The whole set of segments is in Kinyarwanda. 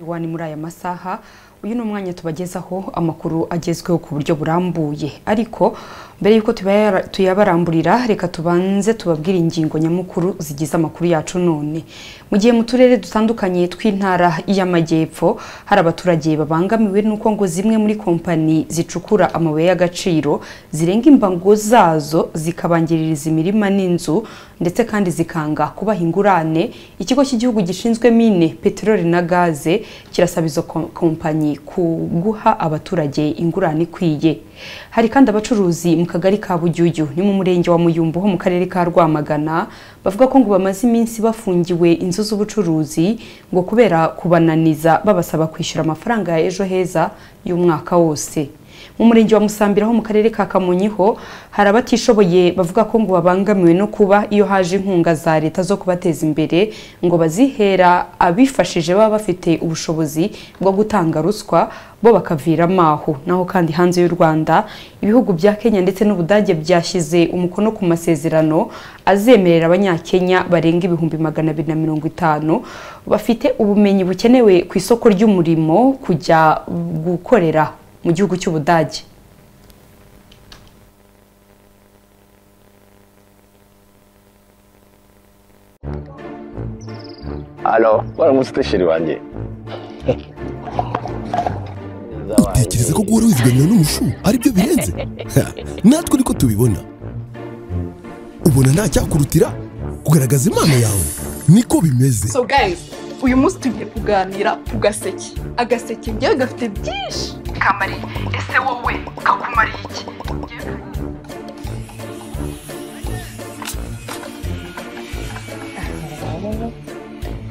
Iwani muri aya masaha uyu ni umwanya tubagezaho amakuru agezweho ku buryo burambuye ariko mbere y'uko tubayara- tuyabaramburira reka tubanze tubabwire ingingo nyamukuru zigize amakuru yacu none mu gihe mu turere dutandukanye tw'intara y'amajyepfo hari abaturage babangamiwe n'uko ngo zimwe muri kompanyi zicukura amabuye y'agaciro zirenga imbango zazo zikabangiririza imirima n'inzu ndetse kandi zikanga kubaha ingurane ikigo cy'igihugu gishinzwe mine peteroli na gaze kirasaba izo kom- kompanyi kuguha abaturage ingurane ikwiye hari kandi abacuruzi mu kagari ka Bujyuju ni mu murenge wa Muyumbu ho mu karere ka Rwamagana bavuga ko ngo bamaze iminsi bafungiwe inzu z'ubucuruzi ngo kubera kubananiza babasaba kwishyura amafaranga ya ejo heza y'umwaka wose mu murenge wa Musambira ho mu karere ka Kamonyi ho hari abatishoboye bavuga ko ngo babangamiwe no kuba iyo haje inkunga za leta zo kubateza imbere ngo bazihera abifashije baba bafite ubushobozi bwo gutanga ruswa bo bakaviramo aho naho kandi hanze y'u Rwanda ibihugu bya Kenya ndetse n'Ubudage byashyize umukono ku masezerano azemerera abanyakenya barenga ibihumbi magana abiri na mirongo itanu bafite ubumenyi bukenewe ku isoko ry'umurimo kujya gukorera mu gihugu cy'Ubudage Alo, waramutse utesheri wanjye. utekereza ko guhora wizigamira n'umushu aribyo birenze Ha, natwe niko tubibona ubona nta cyakurutira kugaragaza impano yawe niko bimeze so guys uyu munsi tugiye kuganira ku gaseke agaseke njyewe gafite byinshi kamari ese wowe kakumariye iki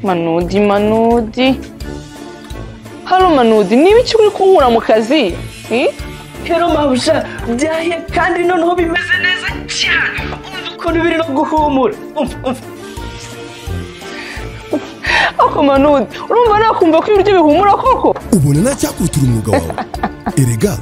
manudi manudi hano manudi niba icyo uri kunkura mu kazi hmm? rero mabuja byahiye kandi noneho bimeze neza cyane umva ukuntu biri no guhumura umva umva ako manudi urumva nakumva ko ibiryo bihumura koko ubona nta cyakurutira umwuga wawe erega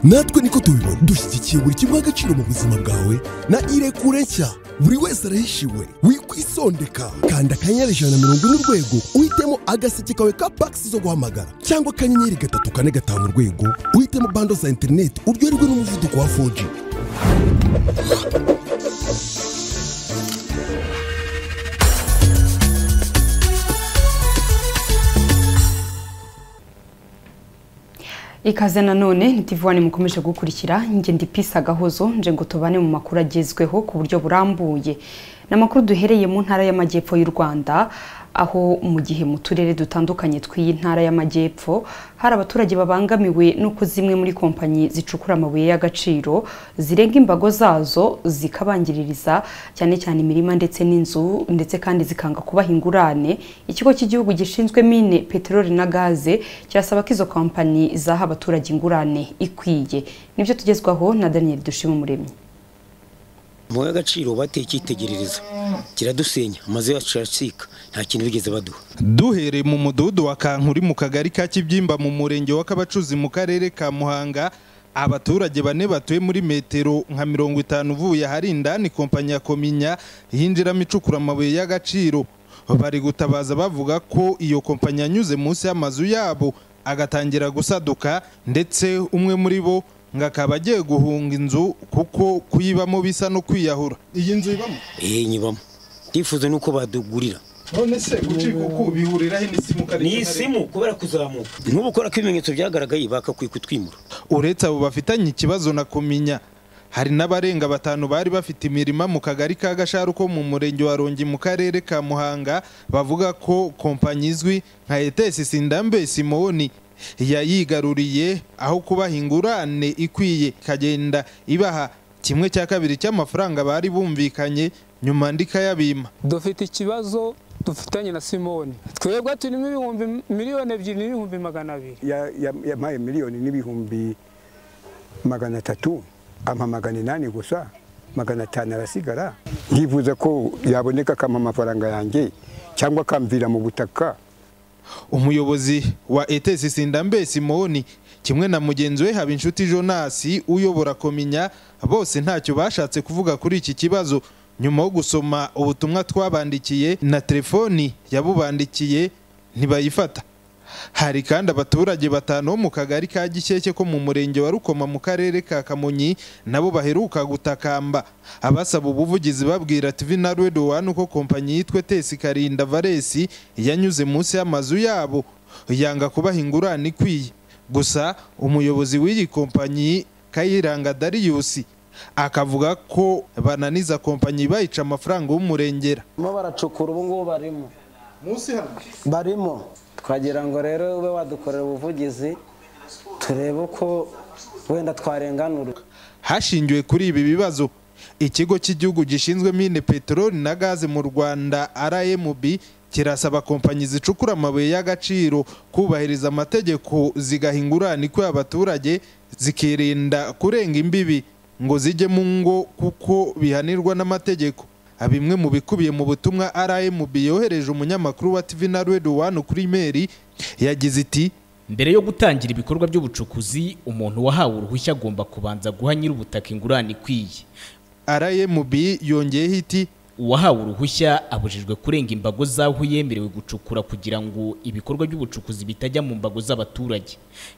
natwe niko tubibona dushyigikiye buri kimwe agaciro mu buzima bwawe na irekure nshya buri wese arahishiwe wikwisondeka kanda akanyenyeri ijana na mirongo ine urwego uhitemo agaseke kawe ka pakisi zo guhamagara cyangwa akanyenyeri gatatu kane gatanu urwego uhitemo bando za interineti uryoherwe n'umuvuduko wa 4G ikaze nanone ni tivuwani mukomeje gukurikira njye ndi pisi agahozo nje ngo tubane mu makuru agezweho ku buryo burambuye ni amakuru duhereye mu ntara y'amajyepfo y'u rwanda aho mu gihe mu turere dutandukanye tw'iyi ntara y'amajyepfo hari abaturage babangamiwe n'uko zimwe muri kompanyi zicukura amabuye y'agaciro zirenga imbago zazo zikabangiririza cyane cyane imirima ndetse n'inzu ndetse kandi zikanga kubaha ingurane ikigo cy'igihugu gishinzwe mine peteroli na gaze kirasaba ko izo kompanyi zaha abaturage ingurane ikwiye nibyo tugezwaho na daniel dushimumuremyi amabuye y'agaciro bateye icyitegererezo kiradusenya amazu yacu aracika nta kintu bigeze baduha duhereye mu mudugudu wa kankuri mu kagari ka kibyimba mu murenge wa kabacuzi mu karere ka muhanga abaturage bane batuye muri metero nka mirongo itanu uvuye ahari indani kompanyi ya kominya yinjiramo icukura amabuye y'agaciro bari gutabaza bavuga ko iyo kompanyi yanyuze munsi y'amazu yabo agatangira gusaduka ndetse umwe muri bo ngo akaba agiye guhunga inzu kuko kuyibamo bisa no kwiyahura iyi nzu ibamo eee nyibamo ndifuza nuko badugurira none se gucika uku bihuriraho n'isimu ni isimu kubera kuzamuka nk'ubu ukora ko ibimenyetso byagaragaye bakakwikutwimura uretse abo bafitanye ikibazo na kumenya hari n'abarenga batanu bari bafite imirima mu kagari ka gasharu ko mu murenge wa rongi mu karere ka muhanga bavuga ko kompanyi izwi nka etesi sindambe simoni yayigaruriye aho kubaha ingurane ikwiye ikagenda ibaha kimwe cya kabiri cy'amafaranga bari bumvikanye nyuma ndikayabima dufite ikibazo dufitanye na simoni twebwe turimo ibihumbi miliyoni ebyiri n'ibihumbi magana abiri ya- ya- yampaye miliyoni n'ibihumbi magana atatu ampa magana inani gusa magana atanu arasigara ndifuza ko yaboneka akampa amafaranga yanjye cyangwa akamvira mu butaka umuyobozi wa etesi sindambe simoni kimwe na mugenzi we habinshuti jonasi uyobora kominya bose ntacyo bashatse kuvuga kuri iki kibazo nyuma yo gusoma ubutumwa twabandikiye na telefoni yabubandikiye ntibayifata hari kandi abaturage batanu bo mu kagari ka Gishyeke ko mu murenge wa Rukoma mu karere ka Kamonyi nabo baheruka gutakamba abasaba ubuvugizi babwira TV na Radio One ko kompanyi yitwe Tesi Karinda Varesi yanyuze munsi y'amazu yabo yanga kubaha ingurane ikwiye gusa umuyobozi w'iyi kompanyi Kayiranga Darius akavuga ko bananiza kompanyi bayica amafaranga y'umurengera barimo baracukura ubu ngubu barimo barimo twagira ngo rero ube wadukorera ubuvugizi turebe uko wenda twarenganura hashingiwe kuri ibi bibazo ikigo cy'igihugu gishinzwe mine peteroli na gaze mu rwanda rmb kirasaba kompanyi zicukura amabuye y'agaciro kubahiriza amategeko zigaha ingurane ikwiye abaturage zikirinda kurenga imbibi ngo zijye mu ngo kuko bihanirwa n'amategeko bimwe mu bikubiye mu butumwa rmb yohereje umunyamakuru wa tv na radio one kuri imeri yagize iti Mbere yo gutangira ibikorwa by'ubucukuzi, umuntu wahawe uruhushya agomba kubanza guha nyir'ubutaka ingurane ikwiye. rmb yongeyeho iti Uwahawe uruhushya abujijwe kurenga imbago z'aho yemerewe gucukura kugira ngo ibikorwa by'ubucukuzi bitajya mu mbago z'abaturage.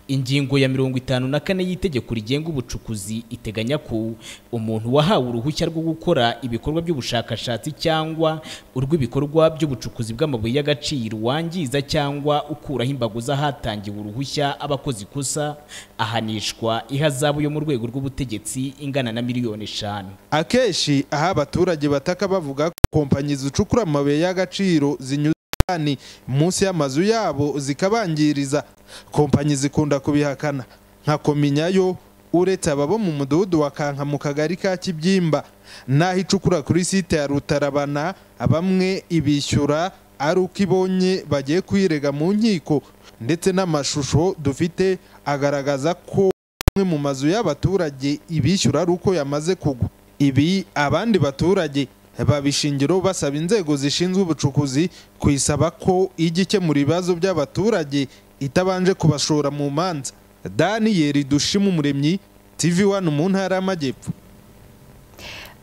Ingingo ya mirongo itanu na kane y'Itegeko rigenga ubucukuzi iteganya ko umuntu wahawe uruhushya rwo gukora ibikorwa by'ubushakashatsi cyangwa urw'ibikorwa by'ubucukuzi bw'amabuye y'agaciro wangiza cyangwa ukuraho imbago z'ahatangiwe uruhushya abakoze ikosa ahanishwa ihazabu yo mu rwego rw'ubutegetsi ingana na miliyoni eshanu. akenshi aho abaturage bataka bavuga ko kompanyi zicukura amabuye y'agaciro zinyuze indani munsi y'amazu yabo zikabangiriza kompanyi zikunda kubihakana nka kominyayo uretse ababo mu mudugudu wa kanka mu kagari ka kibyimba n'aho icukura kuri site ya rutarabana bamwe ibishyura ari uko ibonye bagiye kuyirega mu nkiko ndetse n'amashusho dufite agaragaza ko amwe mu mazu y'abaturage ibishyura ari uko yamaze kugwa ibi abandi baturage babishingiraho basaba inzego zishinzwe ubucukuzi kuyisaba ko ijya ikemura ibibazo by'abaturage itabanje kubashora mu manza daniyeli dushima umuremyi tv wani mu ntara y'amajyepfo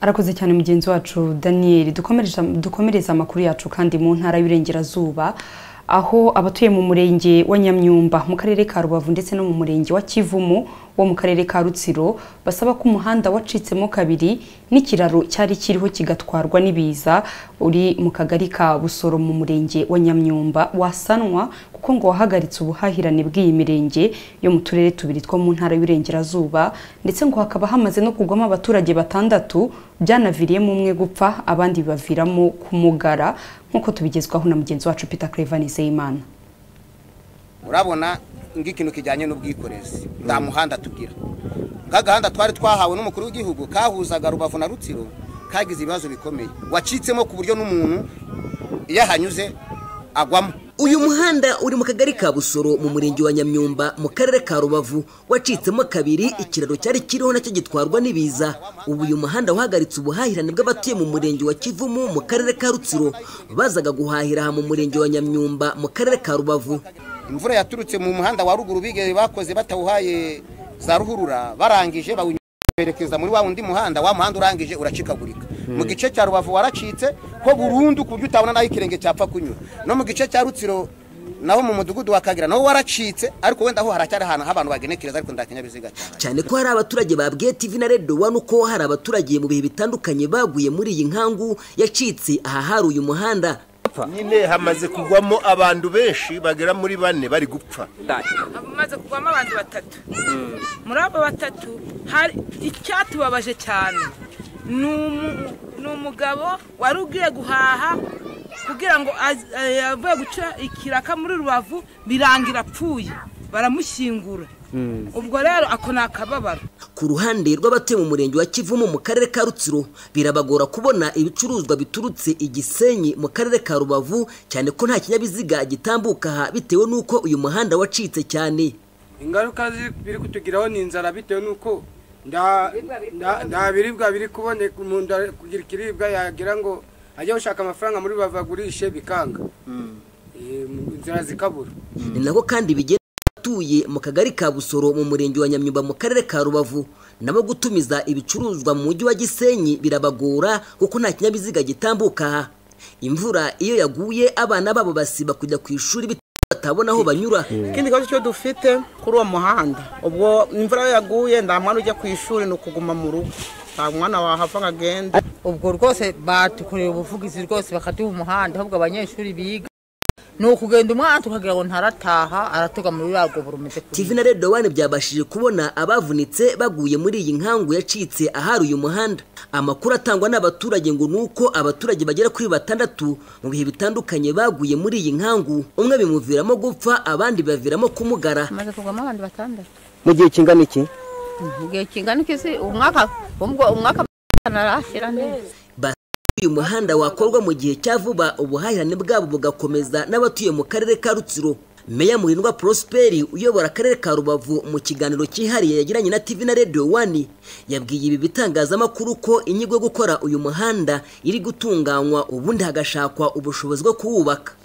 arakoze cyane mugenzi wacu daniel dukomereza dukomereza amakuru yacu kandi mu ntara y'uburengerazuba aho abatuye mu murenge wa nyamyumba mu karere ka rubavu ndetse no mu murenge wa kivumu wo mu karere ka rutsiro basaba ko umuhanda wacitsemo kabiri n'ikiraro cyari kiriho kigatwarwa n'ibiza uri mu kagari ka busoro mu murenge wa nyamyumba wasanwa kuko ngo wahagaritse ubuhahirane bw'iyi mirenge yo mu turere tubiri two mu ntara y'uburengerazuba ndetse ngo hakaba hamaze no kugwamo abaturage batandatu byanaviriyemo umwe gupfa abandi bibaviramo kumugara nk'uko tubigezwaho na mugenzi wacu peter clevan nizeyimana urabona ng'ikintu kijyanye n'ubwikorezi nta muhanda tugira nk'agahanda twari twahawe n'umukuru w'igihugu kahuzaga rubavu na rutsiro kagize ibibazo bikomeye wacitsemo ku buryo n'umuntu iyo ahanyuze agwamo Uyu muhanda uri mu kagari ka Busoro mu murenge wa Nyamyumba mu karere ka Rubavu wacitsemo kabiri ikiraro cyari kiriho nacyo gitwarwa n'ibiza. Ubu uyu muhanda wahagaritse ubuhahirane bw'abatuye mu murenge wa Kivumu mu karere ka Rutsiro bazaga guhahira aha mu murenge wa Nyamyumba mu karere ka Rubavu. imvura yaturutse mu muhanda wa ruguru bigeye bakoze batawuhaye za ruhurura barangije bawuberekeza muri wa wundi muhanda wa muhanda urangije uracikagurika mu gice cya rubavu waracitse ko burundu ku buryo utabona n'aho ikirenge cyapfa kunyura no mu gice cya rutsiro naho mu mudugudu wa kagira naho waracitse ariko wenda aho haracyari ahantu h'abantu bagenekereza ariko nta kinyabiziga cyane Cyane ko hari abaturage babwiye TV na Radio One uko hari abaturage mu bihe bitandukanye baguye muri iyi nkangu yacitse aha hari uyu muhanda. nyine hamaze kugwamo abantu benshi bagera muri bane bari gupfa maze kugwamo abantu batatu muri abo batatu hari icyatubabaje cyane ni umu- ni umugabo wari ugiye guhaha kugira ngo az- eh, avuye guca ikiraka muri rubavu birangira apfuye baramushyingura ubwo rero ako ni akababaro Ku ruhande rw'abatuye mu murenge wa Kivumu mu karere ka Rutsiro birabagora kubona ibicuruzwa biturutse i Gisenyi mu karere ka Rubavu cyane ko nta kinyabiziga gitambuka aha bitewe n'uko uyu muhanda wacitse cyane. ingaruka zi- biri kutugiraho ni inzara bitewe n'uko nta nta- nta biribwa biri kuboneka umuntu ari kugira ikiribwa yagira ngo ajye gushaka amafaranga muri rubavu agurishe bikanga Eh, mu- inzara zikabura Ni nako kandi bigenda abatuye mu kagari ka Busoro mu murenge wa Nyamyumba mu karere ka Rubavu nabo gutumiza ibicuruzwa mu mujyi wa Gisenyi birabagora kuko nta kinyabiziga gitambuka aha. Imvura iyo yaguye abana babo basiba kujya ku ishuri bitabatwaye batabona aho banyura ikindi kibazo cyo dufite kuri uwo muhanda ubwo imvura iyo yaguye nta mwana ujya ku ishuri ni ukuguma mu rugo nta mwana wahava ngo agende ubwo rwose batukorera ubuvugizi rwose bakaduha umuhanda ahubwo abanyeshuri biga ni ukugenda umwana tukagira ngo ntarataha aratuga muri ruriya rwobo rumeze kuri TV na Radio One byabashije kubona abavunitse baguye muri iyi nkangu yacitse ahari uyu muhanda amakuru atangwa n'abaturage ngo nuko abaturage bagera kuri batandatu mu bihe bitandukanye baguye muri iyi nkangu umwe bimuviramo gupfa abandi baviramo kumugara maze kugwamo abantu batandatu mu gihe kingana iki igihe kingana iki se umwaka ubwo umwaka ntarashira neza uyu muhanda wakorwa mu gihe cya vuba ubuhahirane bwabo bugakomeza n'abatuye mu karere ka rutsiro meya murindwa prosperi uyobora akarere ka rubavu mu kiganiro cyihariye yagiranye na tv na radio wani yabwiye ibi bitangazamakuru ko inyigo yo gukora uyu muhanda iri gutunganywa ubundi hagashakwa ubushobozi bwo kuwubaka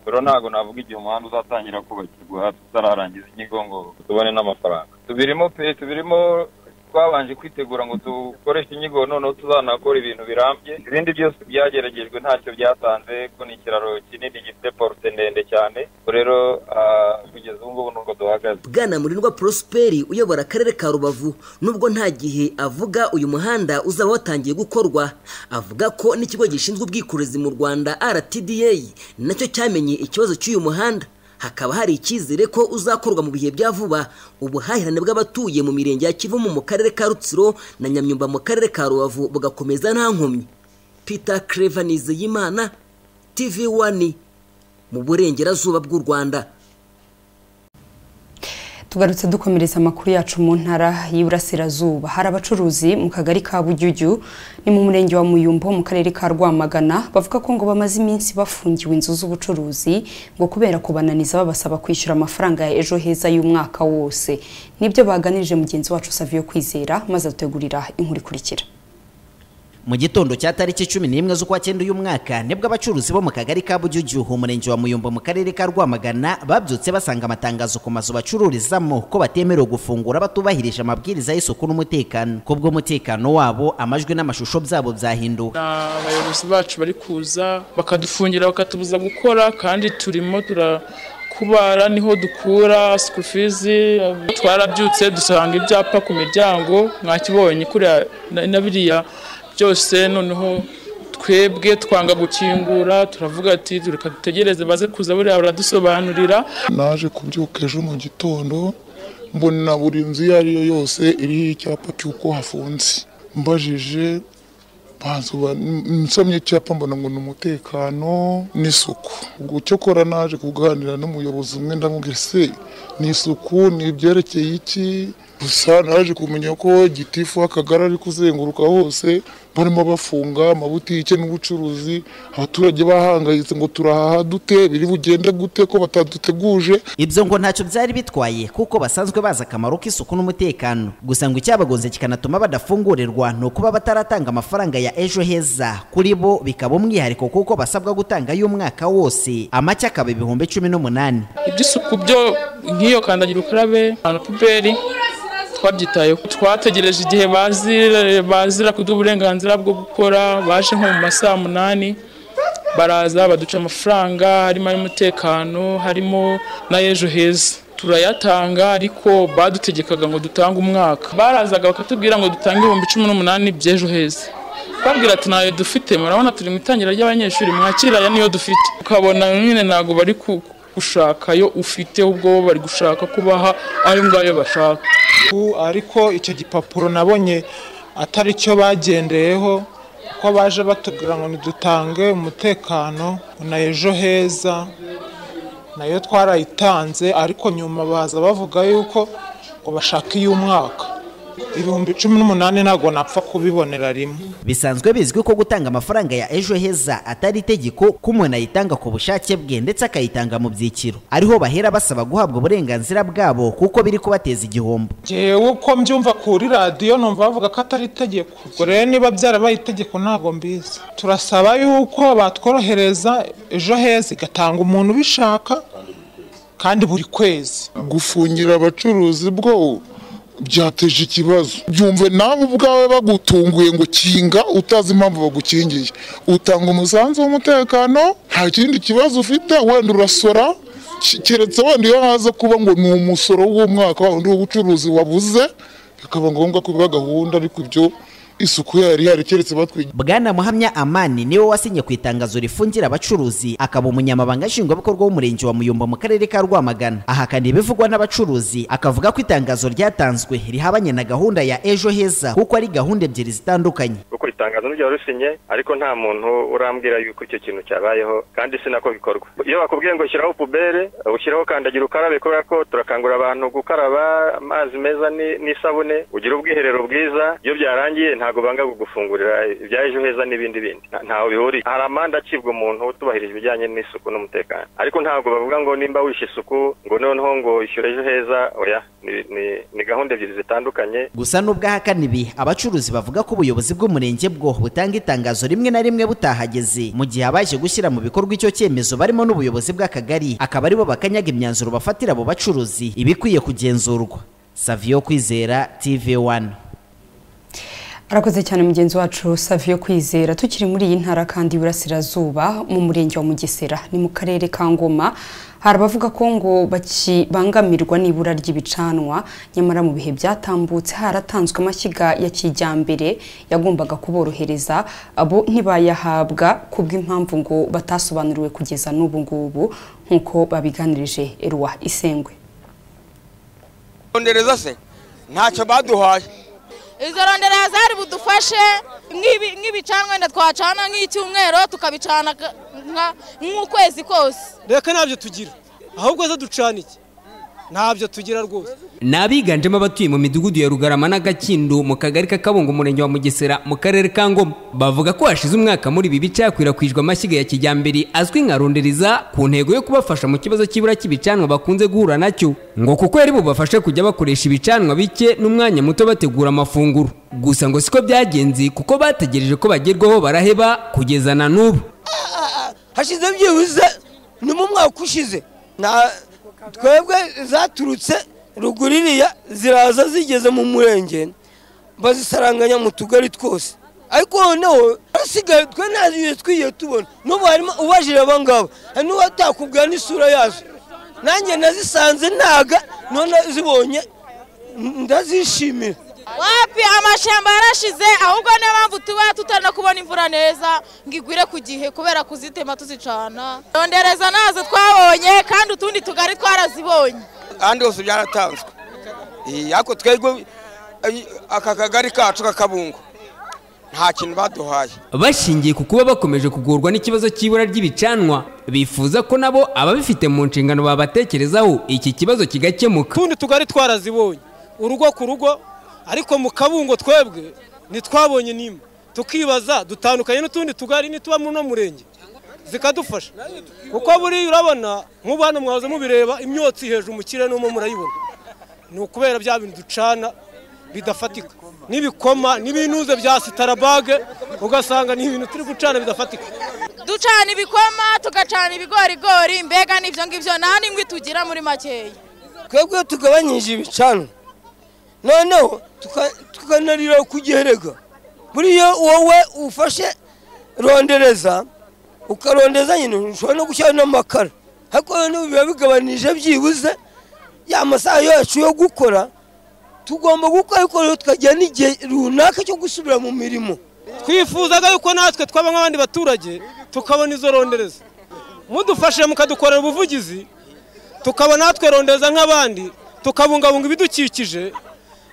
rero ntabwo navuga igihe umuhanda uzatangira kubakirwa tutararangiza inyigo ngo tubone n'amafaranga tubirimo pe tubirimo twabanje kwitegura ngo dukoreshe inyigo noneho tuzanakora ibintu birambye ibindi byose byageragejwe ntacyo byatanze ko ni ikiraro kinini gifite porute ndende cyane ubwo rero ah, kugeza ubu ngubu nuko duhagaze bwana murindwa prosperi uyobora akarere ka rubavu nubwo nta gihe avuga uyu muhanda uzaba watangiye gukorwa avuga ko n'ikigo gishinzwe ubwikorezi mu rwanda rtda nacyo cyamenye ikibazo cy'uyu muhanda hakaba hari icyizere ko uzakorwa mu bihe bya vuba ubuhahirane bw'abatuye mu mirenge ya kivumu mu karere ka rutsiro na nyamyumba mu karere ka rubavu bugakomeza nta nkomyi peter clever nizeyimana tv wani mu burengerazuba bw'u rwanda tugarutse dukomereza amakuru yacu mu ntara y'iburasirazuba hari abacuruzi mu kagari ka bujyujyu ni mu murenge wa muyumbo mu karere ka rwamagana bavuga ko ngo bamaze iminsi bafungiwe inzu z'ubucuruzi ngo kubera kubananiza babasaba kwishyura amafaranga ya ejo heza y'umwaka wose nibyo baganirije mugenzi wacu saviyo kwizera maze adutegurira inkuru ikurikira mu gitondo cya tariki cumi n'imwe z'ukwa cyenda uyu mwaka nibwo abacuruzi bo mu kagari ka Bujyujyu umurenge wa Muyumbo mu karere ka Rwamagana babyutse basanga amatangazo ku mazu bacururizamo ko batemerewe gufungura batubahirije amabwiriza y'isuku n'umutekano kubwo umutekano wabo amajwi n'amashusho byabo byahinduwe abayobozi bacu bari kuza bakadufungira bakatubuza gukora kandi turimo tura kubara niho dukura sikufizi twarabyutse dusanga ibyapa ku miryango mwakibonye kuriya na- na biriya byose noneho twebwe twanga gukingura turavuga ati reka dutegereze baze kuza buriya baradusobanurira naje kubyuka ejo mu gitondo mbona buri nzu iyo ari yo yose iriho icyapa cy'uko hafunze mbajije bansoba- n- nsomye icyapa mbona ngo ni umutekano n'isuku ubwo cyokora naje kuganira n'umuyobozi umwe ndamubwira se ni isuku ni ibyerekeye iki gusa naje kumenya ko gitifu w'akagari ari kuzenguruka hose barimo bafunga amabutike n'ubucuruzi abaturage bahangayitse ngo turahaha dute biri bugende gute ko bataduteguje ibyo ngo ntacyo byari bitwaye kuko basanzwe bazi akamaro k'isuku n'umutekano gusa ngo icyabagonze kikanatuma badafungurerwa ni ukuba bataratanga amafaranga ya ejo heza kuri bo bikaba umwihariko kuko basabwa gutanga y'umwaka wose amacye akaba ibihumbi cumi n'umunani iby'isuku byo nk'iyo kandagira ukarabe ahantu puberi twabyitayeho twategereje igihe bazira bazira kuduha uburenganzira bwo gukora baje nko mu ma saa munani baraza baduca amafaranga harimo ay'umutekano harimo n'ay'ejo heza turayatanga ariko badutegekaga ngo dutange umwaka barazaga bakatubwira ngo dutange ibihumbi cumi n'umunani by'ejo heza babwira ati ntayo dufite murabona turi mu itangira ry'abanyeshuri mwakira aya niyo dufite ukabona nyine ntabwo bari ku- gushakayo ufite ubwo bo bari gushaka kubaha ayo ngayo bashaka ubu ariko icyo gipapuro nabonye atari cyo bagendeyeho ko baje batubwira ngo ntidutange umutekano ngo na ejo heza nayo twarayitanze ariko nyuma baza bavuga yuko ngo bashaka iy'umwaka ibihumbi cumi n'umunani ntabwo napfa kubibonera rimwe bisanzwe bizwi ko gutanga amafaranga ya ejo heza atari itegeko ko umuntu ayitanga ku bushake bwe ndetse akayitanga mu byiciro ariho bahera basaba guhabwa uburenganzira bwabo kuko biri kubateza igihombo ngewe uko mbyumva kuri radiyo numva bavuga ko atari itegeko ubwo rero niba byarabaye itegeko ntabwo mbizi turasaba yuko batworohereza ejo heza igatanga umuntu ubishaka kandi buri kwezi gufungira abacuruzi bwo byateje ikibazo byumve nawe ubwawe bagutunguye ngo kinga utazi impamvu bagukingiye utanga umusanzu w'umutekano nta kindi kibazo ufite wenda urasora ki- keretse wenda iyo haza kuba ngo ni umusoro w'umwaka wa wundi w'ubucuruzi wabuze bikaba ngombwa ko biba gahunda ariko ibyo isuku yari ihari keretse batwigira bwana muhamya amani niwe wasinye ku itangazo rifungira abacuruzi akaba umunyamabanga nshingwabikorwa w'umurenge wa muyumba mu karere ka rwamagana ahakana ibivugwa n'abacuruzi akavuga ko itangazo ryatanzwe rihabanye na gahunda ya ejo heza kuko ari gahunda ebyiri zitandukanye kuko itangazo ntiryarusinye ariko nta muntu urambwira yuko icyo kintu cyabayeho kandi si nako bikorwa iyo bakubwiye ngo shyiraho pubere ushyiraho kandagira ukarabe kubera ko turakangurira abantu gukaraba amazi meza ni- n'isabune ugira ubwiherero bwiza iyo byarangiye ntabwo banga kugufungurira ibya ejo heza n'ibindi bindi Nta- ntaho bihuriye hari amande acibwa umuntu utubahirije ibijyanye n'isuku n'umutekano ariko ntabwo bavuga ngo nimba wishe isuku ngo noneho ngo ishyure ejo heza oya Ni- ni- ni gahunda ebyiri zitandukanye gusa n'ubwo ahakana ibi abacuruzi bavuga ko ubuyobozi bw'umurenge bwo butanga itangazo rimwe na rimwe butahageze mu gihe abaje gushyira mu bikorwa icyo cyemezo barimo n'ubuyobozi bw'akagari akaba aribo bakanyaga imyanzuro bafatira abo bacuruzi ibikwiye kugenzurwa savio kwizera tv1 arakoze cyane mugenzi wacu savio kwizera tukiri muri iyi ntara kandi y'Iburasirazuba mu murenge wa mugesera ni mu karere ka ngoma hari abavuga ko ngo bakibangamirwa n'ibura ry'ibicanwa nyamara mu bihe byatambutse haratanzwe amashyiga ya kijyambere yagombaga kuborohereza abo ntibayahabwa kubw'impamvu ngo batasobanuriwe kugeza n'ubu ngubu nk'uko babiganirije eruwa isengwe rondereza se ntacyo baduhaye izo rondereza zari budufashe nk'ibi- nk'ibicanwa wenda twacana nk'icyumweru tukabicana ka- nka- nk'ukwezi kose reka ntabyo tugira ahubwo zo ducana iki ntabyo tugira rwose ni abiganjemo abatuye mu midugudu ya rugarama n'agakindo mu kagari k'akabungo umurenge wa mugesera mu karere ka ngoma bavuga ko hashize umwaka muri ibi bice hakwirakwijwe amashyiga ya kijyambere azwi nka rondereza ku ntego yo kubafasha mu kibazo cy'ibura cy'ibicanwa bakunze guhura nacyo ngo kuko yari bubafashe kujya bakoresha ibicanwa bike n'umwanya muto bategura amafunguro gusa ngo siko byagenze kuko bategereje ko bagerwaho baraheba kugeza na n'ubu hashize byibuze ni mu mwaka ushize Na- twebwe zaturutse ruguririya ziraza zigeze mu murenge bazisaranganya mu tugari twose ariko noneho basigaye twe nta bintu twigiye tubona n'ubu harimo ubajije aba ngabo hari n'uwatakubwira n'isura yazo nanjye nazisanze ntaga none zibonye ndazishimira wapi amashyamba yarashize ahubwo niyo mpamvu tuba tutari no kubona imvura neza ngo igwire ku gihe kubera kuzitema tuzicana rondereza nazo twabonye kandi utundi tugari twarazibonye ahandi hose byaratanzwe Iyi, ariko twebwe ay- aka kagari kacu k'akabungo nta kintu baduhaye bashingiye ku kuba bakomeje kugorwa n'ikibazo cy'ibura ry'ibicanwa bifuza ko nabo ababifite mu nshingano babatekerezaho iki kibazo kigakemuka utundi tugari twarazibonye urugo ku rugo ariko mu kabungo twebwe ntitwabonye nimba tukibaza dutandukanye n'utundi tugari nituba muri uno murenge zikadufasha kuko buriya urabona nk'ubu hano mwahoze mubireba imyotsi hejuru mu kirere n'umwe murayibona ni ukubera bya bintu ducana bidafatika n'ibikoma n'ibinuze bya sitarabage ugasanga ni ibintu turi gucana bidafatika ducana ibikoma tugacana ibigorigori mbega n'ibyo ngibyo nta n'ingwi tugira muri makeya twebwe iyo tugabanyije ibicanwa noneho tuka- tukanarira ku giherega buriya wowe ufashe rondereza ukarondeza nyine ushobora no gushyiraho n'amakara ariko noneho biba bigabanije byibuze ya masaha yacu yo gukora tugomba gukora ariko rero tukagira n'igihe runaka cyo gusubira mu mirimo twifuzaga yuko natwe twaba nk'abandi baturage tukabona izo rondereza mudufashe mukadukorera ubuvugizi tukaba natwe rondereza nk'abandi tukabungabunga ibidukikije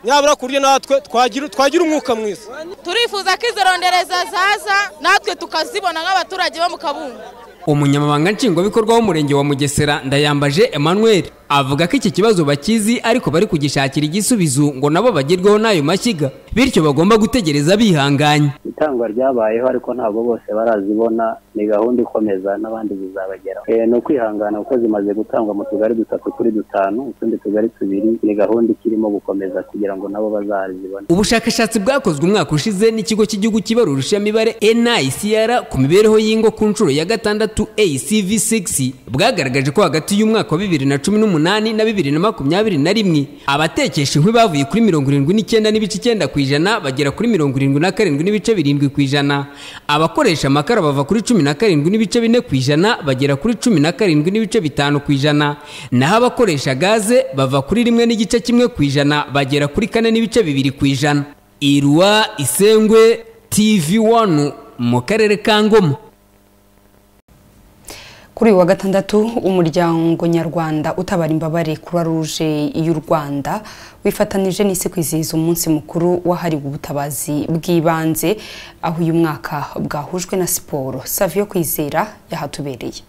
nyabura ku buryo natwe twagira twagira umwuka mwiza turifuza ko izo rondereza zaza natwe tukazibona nk'abaturage bo mu kabungu umunyamabanga nshingwabikorwa w'umurenge wa mugesera ndayambaje emmanuel avuga ko iki kibazo bakizi ariko bari kugishakira igisubizo ngo nabo bagerweho n'ayo mashyiga bityo bagomba gutegereza bihanganye itangwa ryabayeho ariko ntabwo bose barazibona ni gahunda ikomeza n'abandi bizabageraho Eh, ni ukwihangana kuko zimaze gutangwa mu tugari dutatu kuri dutanu utundi tugari tubiri ni gahunda ikirimo gukomeza kugira ngo nabo bazazibone ubushakashatsi bwakozwe umwaka ushize n'ikigo cy'igihugu kibarura urushamibare nicr ku mibereho y'ingo ku nshuro ya gatandatu acv6 bwagaragaje ko hagati y'umwaka wa bibiri na cumi n'umunani n'umunani na bibiri na makumyabiri na rimwe abatekesha inkwi bavuye kuri mirongo irindwi n'icyenda n'ibice icyenda ku ijana bagera kuri mirongo irindwi na karindwi n'ibice birindwi ku ijana abakoresha amakara bava kuri cumi na karindwi n'ibice bine ku ijana bagera kuri cumi na karindwi n'ibice bitanu ku ijana naho abakoresha gaze bava kuri rimwe n'igice kimwe ku ijana bagera kuri kane n'ibice bibiri ku ijana irwa isengwe tv wanu mu karere ka ngoma kuri uyu wa gatandatu umuryango nyarwanda utabara imbabare croix rouge y'u rwanda wifatanije n'isi kwizihiza umunsi mukuru wahariwe ubutabazi bw'ibanze aho uyu mwaka bwahujwe na siporo savio kwizera yahatubereye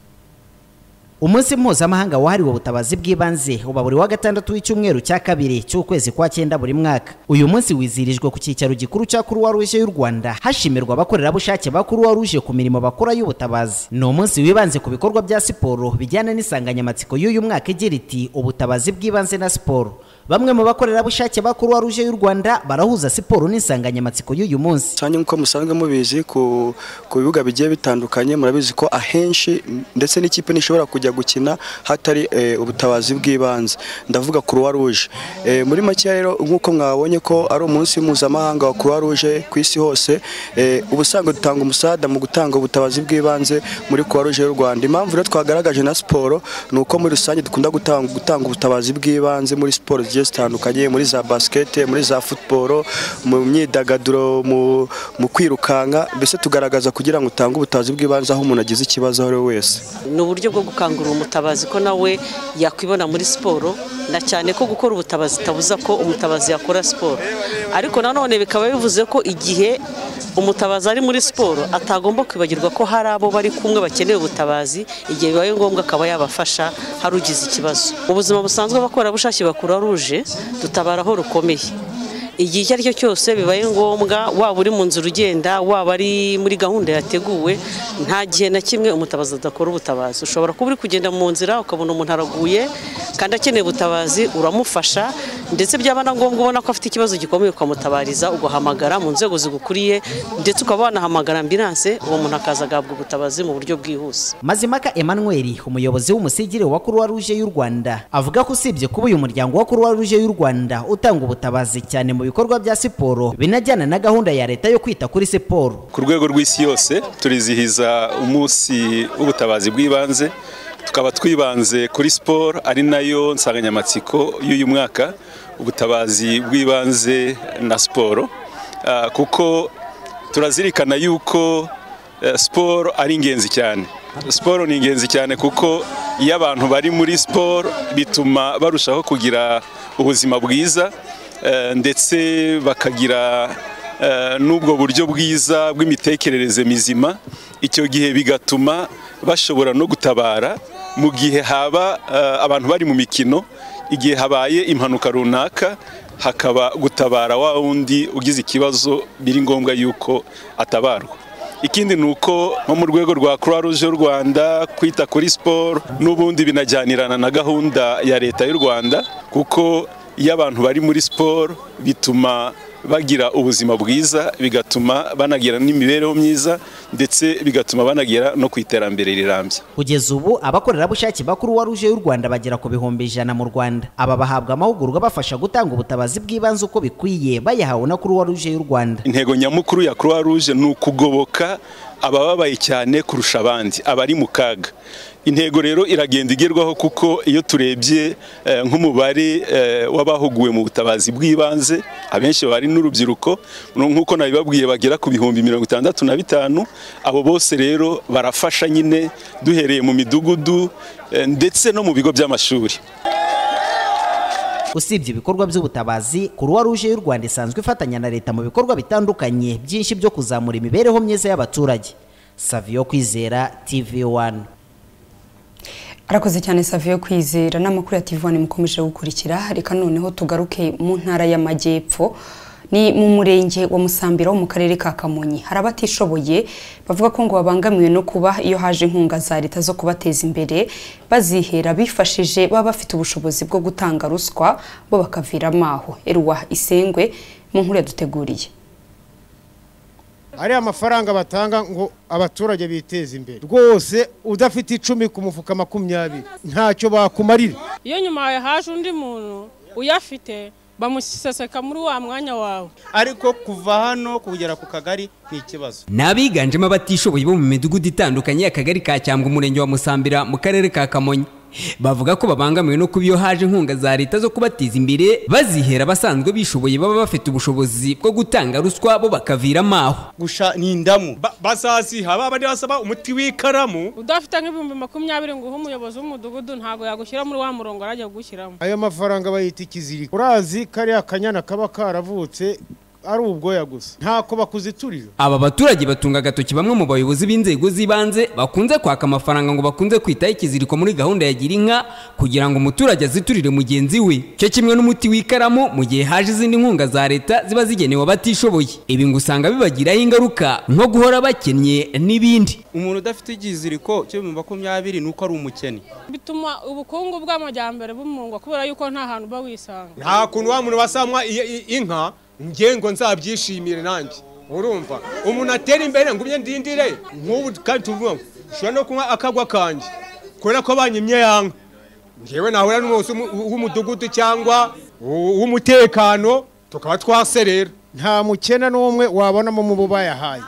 umunsi mpuzamahanga wahariwe ubutabazi bw'ibanze uba buri wa gatandatu w'icyumweru cya kabiri cy'ukwezi kwa cyenda buri mwaka uyu munsi wizihirijwe ku cyicaro gikuru cya kuruwa ruje y'u rwanda hashimirwa abakorerabushake ba kuruwa ruje ku mirimo bakora y'ubutabazi ni umunsi wibanze ku bikorwa bya siporo bijyana n'insanganyamatsiko y'uyu mwaka igira iti ubutabazi bw'ibanze na siporo bamwe mu bakorerabushake ba kuruwa ruje y'u rwanda barahuza siporo n'insanganyamatsiko y'uyu munsi cyane nk'uko musanzwe mubizi ku ku bibuga bigiye bitandukanye murabizi ko ahenshi ndetse n'ikipe ntishobora kujya gukina hatari eh, ubutabazi bw'ibanze ndavuga kuruwa ruje eh, muri make rero nk'uko mwabonye ko ari umunsi mpuzamahanga wa kuruwa ruje ku isi hose eh, ubusanzwe dutanga umusada mu gutanga ubutabazi bw'ibanze muri kuruwa ruje y'u rwanda impamvu rero twagaragaje na siporo ni uko muri rusange dukunda gutanga, gutanga ubutabazi bw'ibanze muri siporo zigiye zitandukanye muri za basikete muri za futuboro mu myidagaduro mu- mu kwirukanka mbese tugaragaza kugira ngo utange ubutabazi bw'ibanze aho umuntu agize ikibazo aho ari we wese ni uburyo bwo gukangurira umutabazi ko nawe yakwibona muri siporo na cyane ko gukora ubutabazi itabuza ko umutabazi yakora siporo ariko nanone bikaba bivuze ko igihe umutabazi ari muri siporo atagomba kwibagirwa ko hari abo bari kumwe bakeneye ubutabazi igihe bibaye ngombwa akaba yabafasha hari ugize ikibazo mu buzima busanzwe abakorerabushake bakura ruje dutabara aho rukomeye igihe icyo ari cyo cyose bibaye ngombwa waba uri mu nzira ugenda waba ari muri gahunda yateguwe nta gihe na kimwe umutabazi adakora ubutabazi ushobora kuba uri kugenda mu nzira ukabona umuntu araguye kandi akeneye ubutabazi uramufasha ndetse byaba na ngombwa ubona ko afite ikibazo gikomeye ukamutabariza ugahamagara mu nzego zigukuriye ndetse ukaba wanahamagara ambilanse uwo muntu akaza agahabwa ubutabazi mu buryo bwihuse mazimaka emmanuel umuyobozi w'umusigire wa kuruwa ruje y'u rwanda avuga ko usibye kuba uyu muryango wa kuruwa ruje y'u rwanda utanga ubutabazi cyane mu bikorwa bya siporo binajyana na gahunda ya leta yo kwita kuri siporo ku rwego rw'isi yose turizihiza umunsi w'ubutabazi bw'ibanze tukaba twibanze kuri siporo ari nayo nsanganyamatsiko y'uyu mwaka ubutabazi bw'ibanze na siporo Ah, kuko turazirikana yuko eh, siporo ari ingenzi cyane siporo ni ingenzi cyane kuko iyo abantu bari muri siporo bituma barushaho kugira ubuzima bwiza eh, ndetse bakagira eh, n'ubwo buryo bwiza bw'imitekerereze mizima icyo gihe bigatuma bashobora no gutabara mu gihe haba eh, abantu bari mu mikino igihe habaye impanuka runaka hakaba gutabara wa wundi ugize ikibazo biri ngombwa yuko atabarwa ikindi ni uko nko mu rwego rwa croix rouge y'u rwanda kwita kuri siporo n'ubundi binajyanirana na gahunda ya leta y'u rwanda kuko iyo abantu bari muri siporo bituma bagira ubuzima bwiza bigatuma banagira n'imibereho myiza ndetse bigatuma banagera no ku iterambere rirambye kugeza ubu abakorerabushake ba kuruwa ruje y'u rwanda bagera ku bihumbi ijana mu rwanda aba bahabwa amahugurwa abafasha gutanga ubutabazi bw'ibanze uko bikwiye bayahawe na kuruwa ruje y'u rwanda intego nyamukuru ya croix rouge ni ukugoboka abababaye cyane kurusha abandi abari mu kaga intego rero iragenda igerwaho kuko iyo turebye eh, nk'umubare eh, w'abahuguwe mu butabazi bw'ibanze abenshi bari n'urubyiruko nu- nk'uko nabibabwiye bagera ku bihumbi mirongo itandatu na bitanu abo bose rero barafasha nyine duhereye mu midugudu eh, ndetse no mu bigo by'amashuri usibye ibikorwa by'ubutabazi kuruwa ruje y'u rwanda isanzwe ifatanya na leta mu bikorwa bitandukanye byinshi byo kuzamura imibereho myiza y'abaturage savio kwizera tv wani arakoze cyane savio kwizera n'amakuru ya tv one mukomeje gukurikira reka noneho tugaruke mu ntara y'amajyepfo ni mu murenge wa musambira wo mu karere ka kamonyi hari abatishoboye bavuga ko ngo babangamiwe no kuba iyo haje inkunga za leta zo kubateza imbere bazihera bifashije baba bafite ubushobozi bwo gutanga ruswa bo bakaviramo aho eruwa isengwe mu nkuru yaduteguriye ariya mafaranga batanga ngo abaturage biteze imbere rwose udafite icumi ku mufuka makumyabiri ntacyo bakumarira iyo nyuma yawe haje undi muntu uyafite bamuseseka muri wa mwanya wawe ariko kuva hano kugera ku kagari ni ikibazo ni abiganjemo abatishoboye bo mu midugudu itandukanye y'akagari ka cyangwa umurenge wa musambira mu karere ka kamonyi bavuga ko babangamiwe no kuba iyo haje inkunga za leta zo kubateza imbere bazihera abasanzwe bishoboye baba bafite ubushobozi bwo gutanga ruswa bo bakaviramo aho gusha ni indamu bazaziha baba basaba umuti w'ikaramu udafite nk'ibihumbi makumyabiri ngo uhe umuyobozi w'umudugudu ntabwo yagushyira muri wa murongo yari agiye kugushyiramo ayo mafaranga bayita ikiziriko urazi kariya kanyana kaba karavutse ari ubwoya gusa ntako bakuziturira aba baturage batunga agatoki bamwe mu bayobozi b'inzego z'ibanze bakunze kwaka amafaranga ngo bakunze kwitaho ikiziriko muri gahunda ya gira inka kugira ngo umuturage aziturire mugenzi we cyo kimwe n'umuti w'ikaramu mu gihe haje izindi nkunga za leta ziba zigenewe abatishoboye ibi ngo usanga bibagiraho ingaruka nko guhora bakennye n'ibindi umuntu udafite ikiziriko cy'ibihumbi makumyabiri ni uko ari umukene bituma ubukungu bw'amajyambere bumungwa kubera yuko nta hantu uba wisanga nta kuntu wa muntu wasamwa i- i- inka ngiye ngo nzabyishimire nanjye urumva umuntu atera imbere ngo umye ndindire nk'ubu kandi tuvuga ngo ushobora no kunywa akagwa kanjye kubera ko banyimye yanga ngewe nahura n'umuyobozi w'umu- w'umudugudu cyangwa uw- w'umutekano tukaba twaserera nta mukene n'umwe wabonamo mu bo bayahaye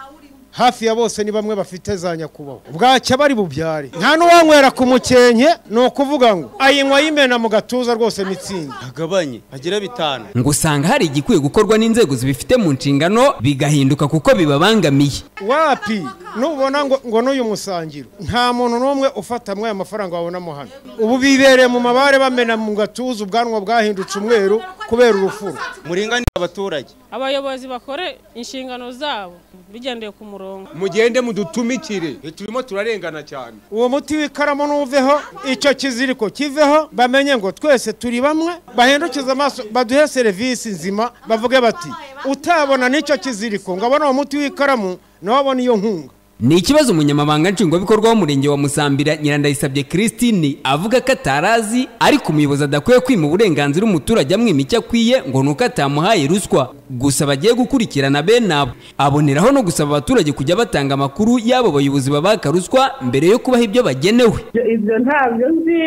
hafi ya bose ni bamwe bafite za nyakubahwa bwacya bari bubyare nta n'uwanywera ku mukenke ni ukuvuga ngo ayinywa yimena mu gatuza rwose mitsingi agabanye agire bitanu ngo usanga hari igikwiye gukorwa n'inzego zibifite mu nshingano bigahinduka kuko bibabangamiye wapi nubona ngo ngo n'uyu musangiro nta muntu n'umwe ufatamwe aya mafaranga wabonamo hano ubu bibereye mu mabare bamena mu gatuza ubwanwa bwahindutse umweru kubera urufuro muringanire abaturage abayobozi bakore inshingano zabo bigendeye ku murongo mugende mudutumikire turimo turarengana cyane uwo muti w'ikaramu n'uveho icyo kiziriko kiveho bamenye ngo twese turi bamwe bahindukize amaso baduhe serivisi nzima bavuge bati utabona n'icyo kiziriko ngo abone uwo muti w'ikaramu nawe abone iyo nkunga ni ikibazo umunyamabanga nshingwabikorwa w'umurenge wa musambira nyirandayisabye christine avuga ko atarazi ariko umuyobozi adakwiye kwima uburenganzira umuturage amwima icyo akwiye ngo ni uko atamuhaye ruswa gusa bagiye gukurikirana bene abo aboneraho no gusaba abaturage kujya batanga amakuru y'abo bayobozi babaka ruswa mbere yo kubaha ibyo bagenewe Ibyo- ibyo ntabyo nzi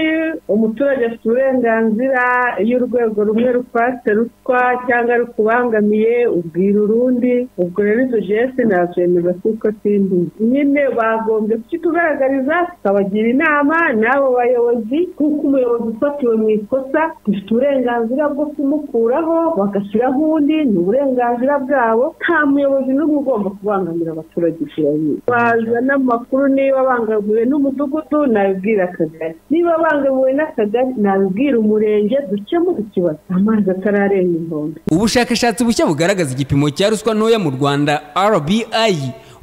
umuturage afite uburenganzira iyo urwego rumwe rukwatse ruswa cyangwa rukubangamiye ubwira urundi ubwo rero izo jesi nazemeza kuko simbizi nyine bagombye kukitugaragariza tukabagira inama n'abo bayobozi kuko umuyobozi ufatiwe mu ikosa dufite uburenganzira bwo kumukuraho bagashyiraho undi ni uburenganzira bwabo nta muyobozi n'umwe ugomba kubangamira abaturage ikirabiri bazana amakuru niba bangamiwe n'umudugudu nabibwira akagari niba bangamiwe n'akagari nabibwira umurenge dukemure ikibazo amazi atararenga inkombe ubushakashatsi bushya bugaragaza igipimo cya ruswa ntoya mu rwanda rbi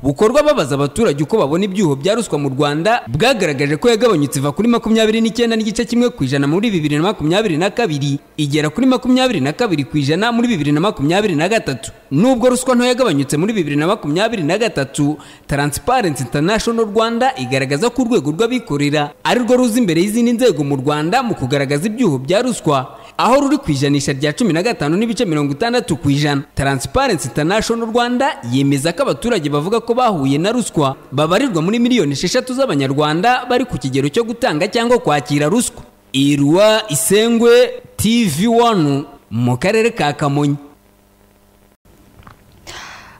bukorwa babaza abaturage uko babona ibyuho bya ruswa mu rwanda bwagaragaje ko yagabanyutse iva kuri makumyabiri n'icyenda n'igice kimwe ku ijana muri bibiri na makumyabiri na kabiri igera kuri makumyabiri na kabiri ku ijana muri bibiri na makumyabiri na gatatu nubwo ruswa ntoya yagabanutse muri bibiri na makumyabiri na gatatu taransiparensi intanashono rwanda igaragaza ko urwego rw'abikorera ari rwo ruza imbere y'izindi nzego mu rwanda mu kugaragaza ibyuho bya ruswa aho ruri ku ijanisha rya cumi na gatanu n'ibice mirongo itandatu ku ijana taransiparensi intanashono rwanda yemeza ko abaturage bavuga ko bahuye na ruswa babarirwa muri miliyoni esheshatu z'abanyarwanda bari ku kigero cyo gutanga cyangwa kwakira ruswa irwa isengwe tv wanu mu karere ka kamonyi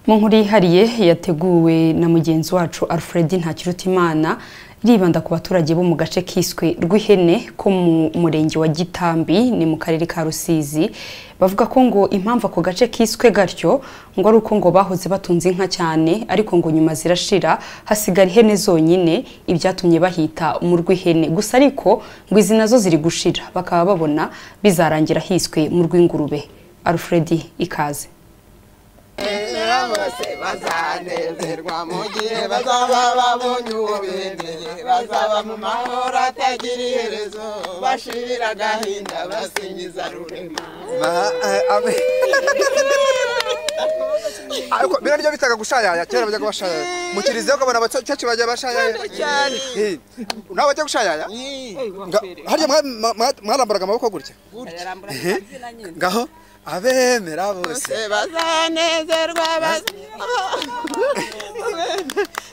mu nkuru yihariye yateguwe na mugenzi wacu alfred ntakirutimana iribanda ku baturage bo mu gace kiswe rw'ihene ko mu murenge wa gitambi ni mu karere ka rusizi bavuga ko ngo impamvu ako gace kiswe gatyo ngo ari uko ngo bahoze batunze inka cyane ariko ngo nyuma zirashira hasigara ihene zonyine ibyatumye bahita mu rw'ihene gusa ariko ngo izi nazo ziri gushira bakaba babona bizarangira hiswe mu rw'ingurube alfred ikaze bose bazanezerwa mu gihe bazaba babonye uwo bemeye bazaba mu mahoro atagira iherezo bashira agahinda basingiza rurema ariko bino nibyo bitaga gushayaya kera bajyaga bashayaya mu kiliziya ukabona abacacu bajya bashayaya cyane. Eh, nawe bajya gushayaya Nga- harya mwa- mwa- mwa- mwarambaraga amaboko gutya Ehe. ngaho abemera bose bazanezerwa baza-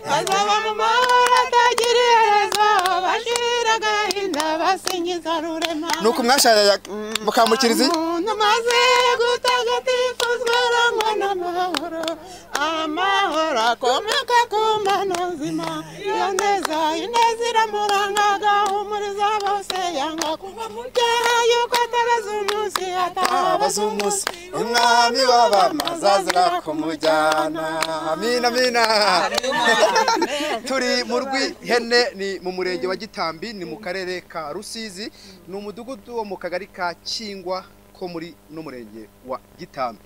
bazaba mu mahoro atagira iherezo bashira agahinda basingiza rurema ni uku mwashayaya mukaba mu kiliziya umuntu maze gutagatifuzwa arangwa n'amahoro amahoro akomeka ku mbano nzima iyo neza ineza iramuranga agahumuriza bose yanga kuba mu byaha yuko ataraza umunsi atabaza umunsi umwami w'abamazazira kumujyana amina amina turi mu rw'ihene ni mu murenge wa gitambi ni mu karere ka rusizi ni umudugudu wo mu kagari ka kingwa ko muri no murenge wa gitambi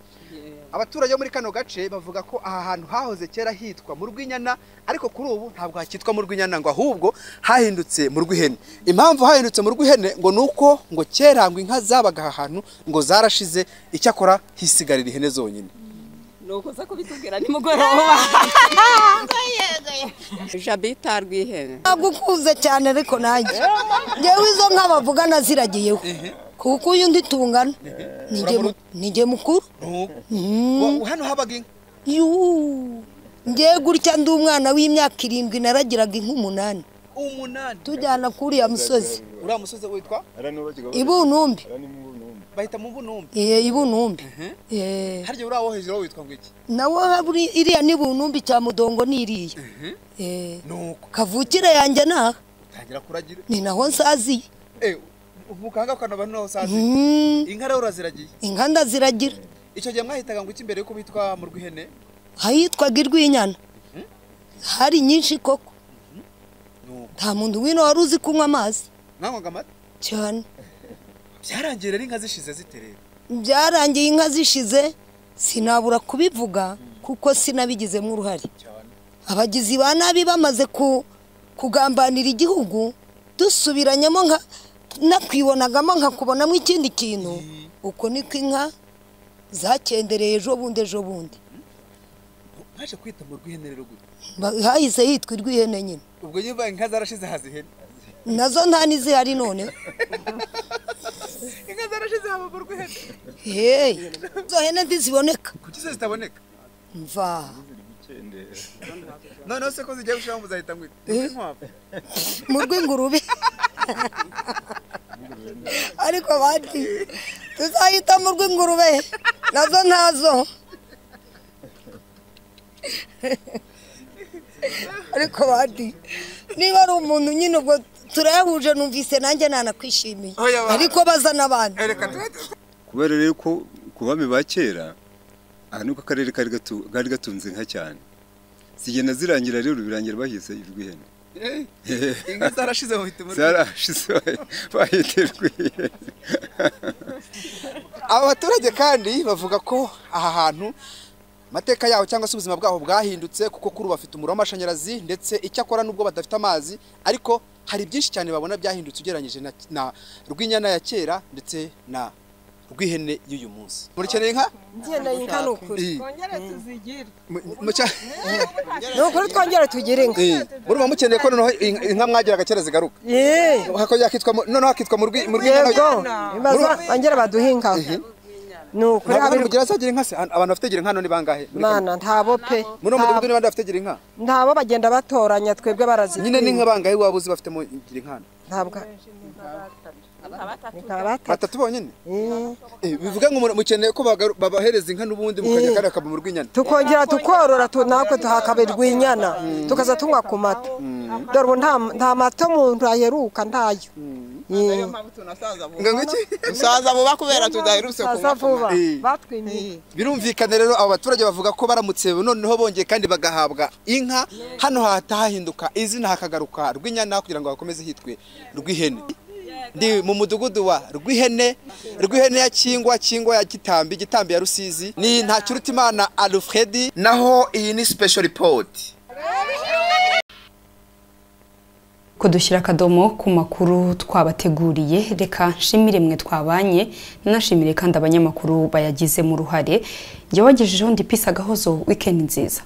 abaturage bo muri kano gace bavuga ko aha hantu hahoze kera hitwa mu rw'inyana ariko kuri ubu ntabwo hakitwa mu rw'inyana ngo ahubwo hahindutse mu rw'ihene impamvu hahindutse mu rw'ihene ngo ni uko ngo kera ngo inka zabaga aha hantu ngo zarashize icyakora hisigarira ihene zonyine nukuza kubitubwira nimugoroba jabita rwihene gukuze cyane ariko nanjye ngewe izo nka bavuga naziragiyeho kuko uyu ndi tungana ninjye mu- ninjye mukuru hano habaga inka ngewe gutya ndi umwana w'imyaka irindwi naragiraga inka umunani umunani tujyana kuri uriya musozi uriya musozi witwa ibunumbi bahita mu bunumbi Iye, ibunumbi harya uriya wo hejuru wo witwa ngo iki nawo haburi- iriya ni bunumbi cya mudongo ni iriya Eh, kavukire yanjye naha utangira kuragira ni naho nsaziye Eh, umukanga ukanaba naho usazi Mm. inka rero uraziragiye inka ndaziragira icyo gihe mwahitaga ngo iki mbere yuko bitwa mu rw'ihene ahitwaga irwinyana hari nyinshi koko nta muntu wino wari uzi kunywa amazi mwanywaga amata cyane byarangiye rero inka zishize ziterera byarangiye inka zishize sinabura kubivuga kuko sinabigizemo uruhare abagizi ba nabi bamaze ku- kugambanira igihugu dusubiranyemo nka nakwibonagamo nkakubonamo ikindi kintu uko niko inka zakendereye ejo bundi ejo bundi baje kwita mu rw'ihene rero gute Ba- hahise hitwa irw'ihene nyine ubwo nyine inka zarashize haza ihene nazo nta n'izihari none inka zarashize haba mu rw'ihene heyi izo hene ntiziboneka kuki se zitaboneka mva noneho se ko zigiye gushiramo muzahita mwita Eh. inkwavu mu rw'ingurube ariko bati tuzahita mu rw'ingurube nazo ntazo ariko bati niba ari umuntu nyine ubwo turayahuje numvise nanjye nanakwishimiye ariko baza n'abandi kubera rero ko ku bami ba kera aha niko akarere kari gatu- kari gatunze inka cyane zigenda zirangira rero birangira bahise irw'ihene inka zarashize bahita mu rw'ihene zarashize bahi- bahita irw'ihene aba baturage kandi bavuga ko aha hantu amateka yaho cyangwa se ubuzima bwaho bwahindutse kuko kuri ubu bafite umuriro w'amashanyarazi ndetse icyo akora n'ubwo badafite amazi ariko hari byinshi cyane babona byahindutse ugereranyije na, na rw'inyana ya kera ndetse na rw'ihene y'uyu munsi murikeneye inka ngeneye inka ni ukuri Eh. twongere tuzigire ni ukuri twongere tugire inka murumva mukeneye ko noneho in- inka mwagiraga kera zigaruka Hako yakitwa mu- noneho hakitwa mu rwi- mu rw'inyana Yego, imaze bongere baduhe inka ni ukuri ntabwo abiri- mugira azagira inka se An- abantu bafite gira inka hano ni bangahe Muri mana ntabo pe muri uwo mudugudu ni bande bafite gira inka ntabo bagenda batoranya twebwe barazitwima nyine ni nka bangahe waba uzi bafite mu gira inka hano ntabwo batatu bonyine Eh, bivuga ngo mu- mukeneye ko bagaru- babahereza inka n'ubundi mukajya Eh. kariya kaba mu rw'inyana tukongera tukorora tu- natwe tuhakaberwa inyana tukaza tunywa ku mata dore ubu nta- nta mata umuntu aheruka ntayo Eh. musaza vuba kubera tudaherutse Musaza kunywa ku vuba. mata. batwimiye birumvikana rero abo baturage bavuga ko baramutse noneho bongeye kandi bagahabwa inka hano hahita hahinduka izina hakagaruka rw'inyana kugira ngo hakomeze hitwe rw'ihene ndi mu mudugudu wa rw'ihene rw'ihene ya kingwa kingwa ya gitambi gitambi ya rusizi ni ntakirutimana alfredi naho iyi ni special report kudushyira akadomo ku makuru twabateguriye reka nshimire mwe twabanye nashimire kandi abanyamakuru bayagizemo uruhare njye wagejejeho ndipisa agahozo wikendi nziza